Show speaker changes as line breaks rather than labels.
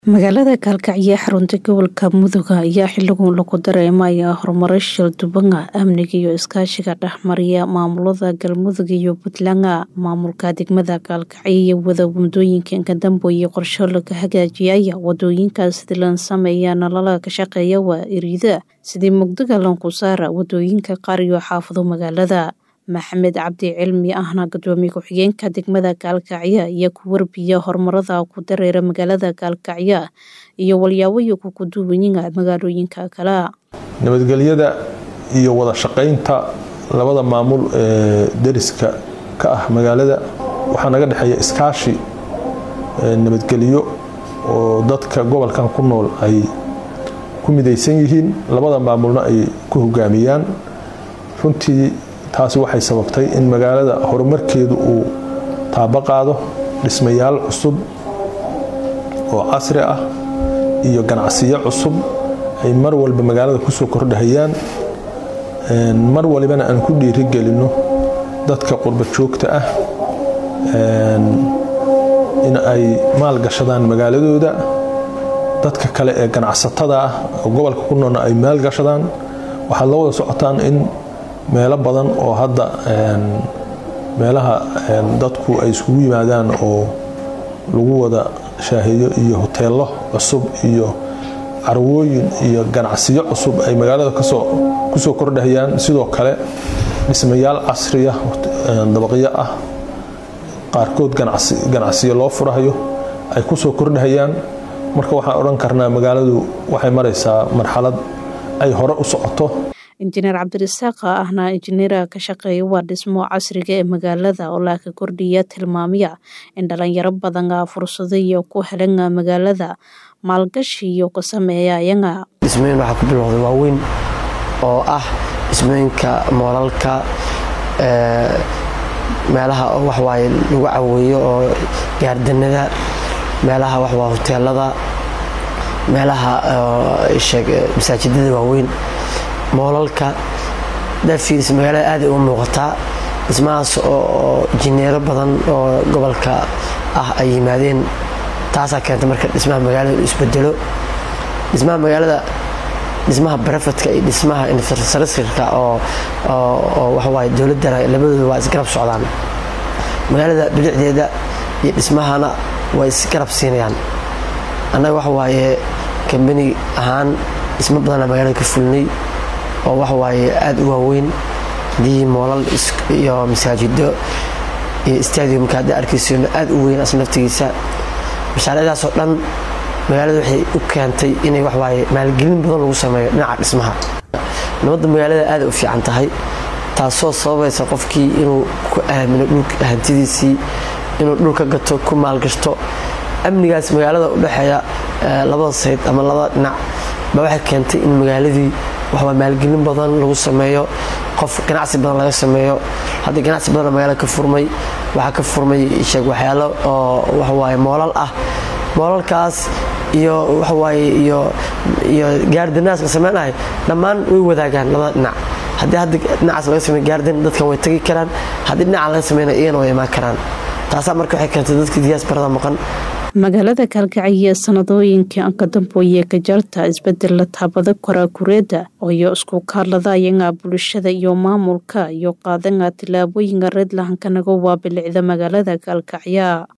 magaalada gaalkacyo ee xarunta gobolka mudug ayaa xiligan lagu dareemaya horumaro shildhiban amniga iyo iskaashiga dhexmariya maamulada galmudug iyo puntland maamulka degmada gaalkacyo iyo wada wadooyinka kadambooye qorsho laga hagaajiyaya wadooyinkaas sidii lan sameeya nalala ka shaqeeya waa iriida sidii mugdiga lanku saara wadooyinka qaar iyo xaafado magaalada maxamed cabdi cilmi ahna gudoomiye ku-xigeenka degmada gaalkacyo iyo ku warbiya horumarada ku dareera magaalada gaalkacyo iyo walyaaboyo kukuduwanyiga magaalooyinka kale
nabadgelyada iyo wada shaqaynta labada maamul ee deriska ka ah magaalada waxaa naga dhexeeya iskaashi nabadgelyo oo dadka gobolkan ku nool ay ku midaysan yihiin labada maamulna ay ku hogaamiyaan runtii taasi waxay sababtay in magaalada horumarkeedu uu taabo qaado dhismayaal cusub oo casri ah iyo ganacsiyo cusub ay mar walba magaalada kusoo kordhahayaan mar walibana aan ku dhiirigelinno dadka qurba joogta ah in ay maalgashadaan magaaladooda dadka kale ee ganacsatada ah oo gobolka ku noolna ay maalgashadaan waxaad la wada socotaan in meelo badan oo hadda meelaha dadku ay iskugu yimaadaan oo lagu wada shaaheeyo iyo hoteello cusub iyo carwooyin iyo ganacsiyo cusub ay magaalada kusoo kordhahayaan sidoo kale dhismayaal casriya dabaqyo ah qaarkood ganacsiyo loo furahayo ay kusoo kordhahayaan marka waxaan odhan karnaa magaaladu waxay maraysaa marxalad ay hore u socoto
injineer cabdirasaaq ahna injineera ka shaqeeya waa dhismo casriga ee magaalada oo laaka kordhiya tilmaamya in dhalinyaro badan fursado iyo ku helan magaalada maalgashi iyo ka sameeya ayaga
dhismooyin waxaa ku bilowday waaweyn oo ah dhismooyinka moolalka meelaha waxwaaye lagu caweeyo oo gaardanada meelaha waxwaa hoteelada meelaha masaajidada waaweyn moolalka dafiiris magaalada aaday u muuqataa dhismahaas oo jineero badan oo gobolka ah ay yimaadeen taasaa keenta marka dhismaha magaalada isbedelo dhismaha magaalada dhismaha barafadka iyo dhismaha infrastructureka oo waxawaaye dowladana labadooda waa isgarab socdaan magaalada bilicdeeda iyo dhismahana way isgarab siinayaan annaga waxawaaye kambani ahaan dhismo badana magaalada ka fulnay oo waxawaaye aada u waaweyn hadii moolal iyo masaajido iyo stadiumka hadda arkaysono aada u weyn as naftigiisa mashaariicdaasoo dhan magaalada waxay u keentay inay waxawaaye maalgelin badan lagu sameeyo dhinaca dhismaha nabadda magaalada aada u fiican tahay taasoo sababaysa qofkii inuu ku aamino dhulka hantidiisii inuu dhulka gato ku maalgashto amnigaas magaalada u dhexeeya labada sayd ama labada dhinac ba waxay keentay in magaaladii waxwaa maalgelin badan lagu sameeyo qof ganacsi badan laga sameeyo haddii ganacsi badan magaalada ka furmay waxaa ka furmay sheeg waxyaalo oo waxawaaye moolal ah moolalkaas iyo waxawaaye iyo iyo gaardanaas la sameynahay dhammaan way wadaagaan labada dhinac haddii hadda dhinacaas laga sameey gaardan dadkan way tagi karaan haddii dhinaca laga sameynaya iyana way imaan karaan taasaa marka waxay keentay dadka diyaas barada maqan
magaalada gaalkacyo sanadooyinkii ankadambooye ka jarta isbedela taabada koraakureeda iyo isku kaadlada ayaga bulshada iyo maamulka iyo qaadanga tilaabooyinka reedlahankanaga waa bilicda magaalada gaalkacyo